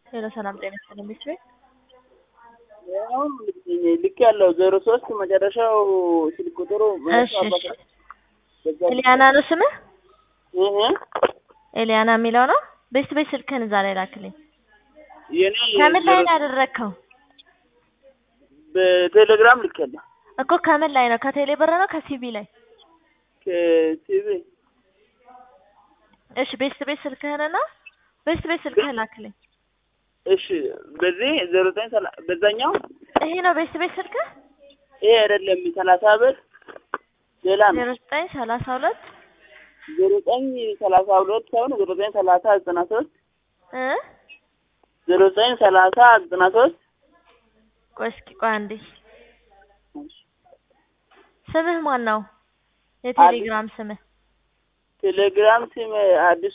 ሄሎ ሰላም ጤና ይስጥልኝ ሚስትሬ አሁን ልክ ያለው ዜሮ ሶስት መጨረሻው ስልክ ቁጥሩ እሺ እሺ ኤሊያና ነው ስምህ ኤሊያና የሚለው ነው ቤት ቤት ስልክህን እዛ ላይ ላክልኝ የኔ ከምን ላይ ነው ያደረግከው በቴሌግራም ልክ ያለው እኮ ከምን ላይ ነው ከቴሌ ብር ነው ከሲቢ ላይ ከሲቪ እሺ ቤት ቤት ስልክህንና ቤት ቤት ስልክህን ላክልኝ እሺ በዚህ ዜሮ ዘጠኝ ሰላ በዛኛው ይሄ ነው ቤት ቤት ስልክህ ይሄ አይደለም ሰላሳ ብር ሌላ ነው ዜሮ ዘጠኝ ሰላሳ ሁለት ዜሮ ዘጠኝ ሰላሳ ሁለት ሳይሆን ዜሮ ዘጠኝ ሰላሳ ዘጠና ሶስት እ ዜሮ ዘጠኝ ሰላሳ ዘጠና ሶስት ቆይ እስኪ ቆይ አንዴ ስምህ ማን ነው የቴሌግራም ስምህ ቴሌግራም ስም አዲሱ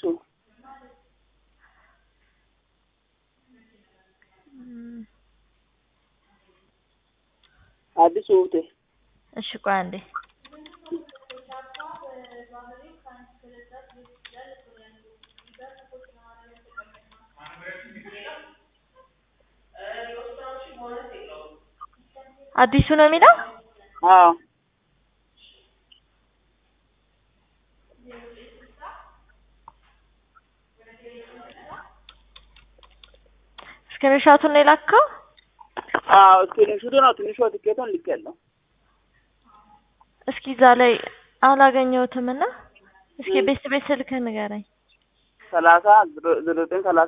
አዲሱ ውቴ እሺ ቆይ አንዴ አዲሱ ነው የሚለው አዎ ስክሪንሾቱን ነው የላከው አዎ ስክሪንሹቱ ነው ትንሿ ትኬቷን ልክ ያለው እስኪ እዛ ላይ አላገኘሁትም እና እስኪ ቤት ቤት ስልክህን ንገረኝ ሰላሳ ዜሮ ዘጠኝ ሰላሳ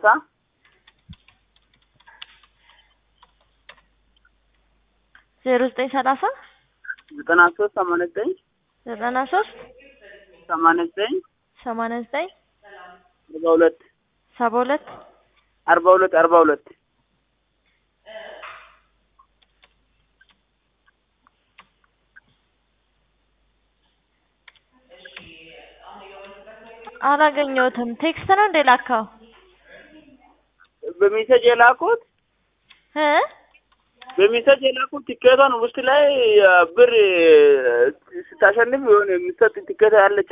ዜሮ ዘጠኝ ሰላሳ ዘጠና ሶስት ሰማንያ ዘጠኝ ዘጠና ሶስት ሰማንያ ዘጠኝ ሰማንያ ዘጠኝ አርባ ሁለት ሰባ ሁለት አርባ ሁለት አርባ ሁለት አላገኘሁትም ቴክስት ነው እንደ ላካው በሜሴጅ የላኩት እ በሜሴጅ የላኩት ቲኬቷን ውስጥ ላይ ብር ስታሸንፍ የሆነ የሚሰጥ ቲኬት ያለች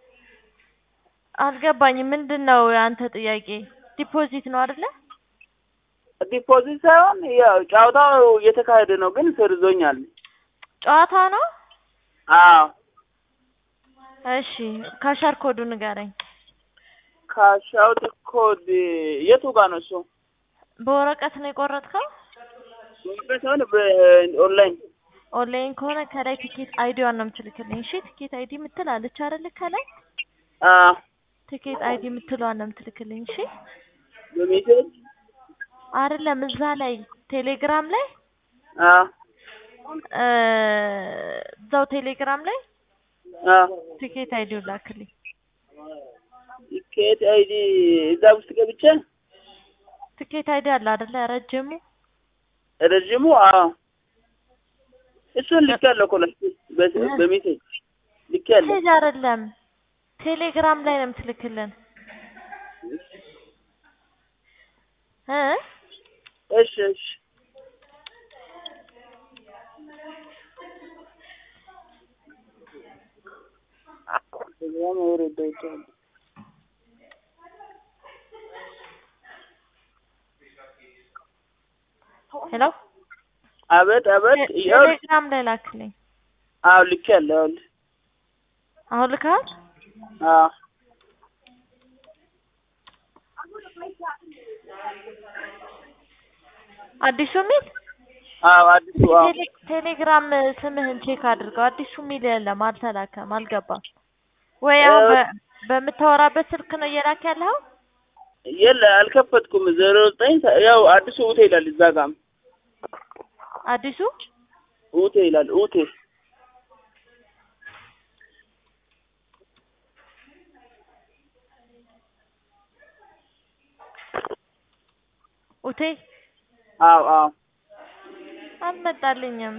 አልገባኝም ምንድን ነው የአንተ ጥያቄ ዲፖዚት ነው አይደለ ዲፖዚት ሳይሆን ያው ጨዋታው እየተካሄደ ነው፣ ግን ሰርዞኛል። ጨዋታ ነው አዎ እሺ ካሻር ኮዱ ንገረኝ ካሻውት ኮድ የቱ ጋር ነው እሱ? በወረቀት ነው የቆረጥከው በወረቀት ሳይሆን በኦንላይን ኦንላይን ከሆነ ከላይ ቲኬት አይዲዋን ነው የምትልክልኝ እሺ ቲኬት አይዲ የምትል አለች አይደል ከላይ አዎ ቲኬት አይዲ የምትለዋን ነው የምትልክልኝ እሺ በሜሴጅ አይደለም እዛ ላይ ቴሌግራም ላይ አዎ እ እዛው ቴሌግራም ላይ አዎ ቲኬት አይዲውን ላክልኝ ቲኬት አይዲ እዛ ውስጥ ገብቼ ቲኬት አይዲ አለ አይደለ ረጅሙ ረዥሙ አዎ እሱን ልክ ያለው እኮ ነው በሜሴጅ ልክ ያለው ሜሴጅ አይደለም ቴሌግራም ላይ ነው የምትልክልን እ እሺ እሺ ቴሌግራም ወረደው ሄሎ አቤት አቤት ያው ቴሌግራም ላይ ላክልኝ አዎ ልክ ያለው ያው አሁን ልካል አዎ አዲሱ ሚል አዎ አዲሱ አዎ ቴሌ- ቴሌግራም ስምህን ቼክ አድርገው አዲሱ ሚል የለም አልተላከም አልገባም ወይ አሁን በ- በምታወራበት ስልክ ነው እየላክ ያለኸው የለ አልከፈትኩም ዜሮ ዘጠኝ ያው አዲሱ ኡቴ ይላል እዛ ጋም አዲሱ ኡቴ ይላል ኡቴ ኡቴ አዎ አዎ አልመጣልኝም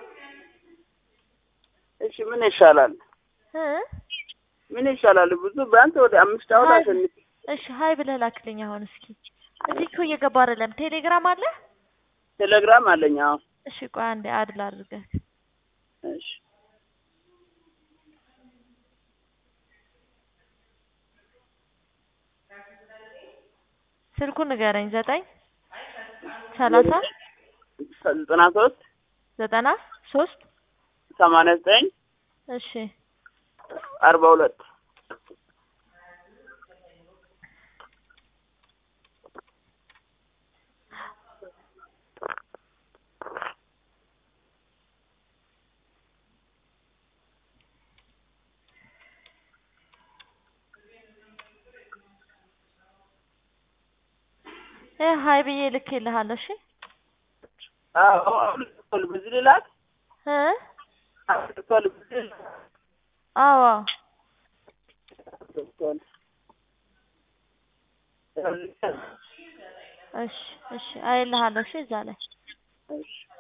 እሺ ምን ይሻላል እ ምን ይሻላል ብዙ ቢያንስ ወደ አምስት አሁን ሀይ አሸንፍ እሺ ሀይ ብለህ ላክልኝ አሁን እስኪ እዚህ እኮ እየገባ አይደለም ቴሌግራም አለ ቴሌግራም አለኝ አዎ እሺ ቆይ አንዴ አድል አድርገህ እሺ ስልኩን ንገረኝ ዘጠኝ ሰላሳ ዘጠና ሶስት ዘጠና ሶስት ሰማንያ ዘጠኝ እሺ አርባ ሁለት እ ሀይ ብዬ ልኬልሃለሁ። እሺ አዎ አሁን በዚህ ልላክ እ አሁን በዚህ ልላክ አዎ እሺ እሺ አይልሃለሁ። እሺ እዛ ላይ እሺ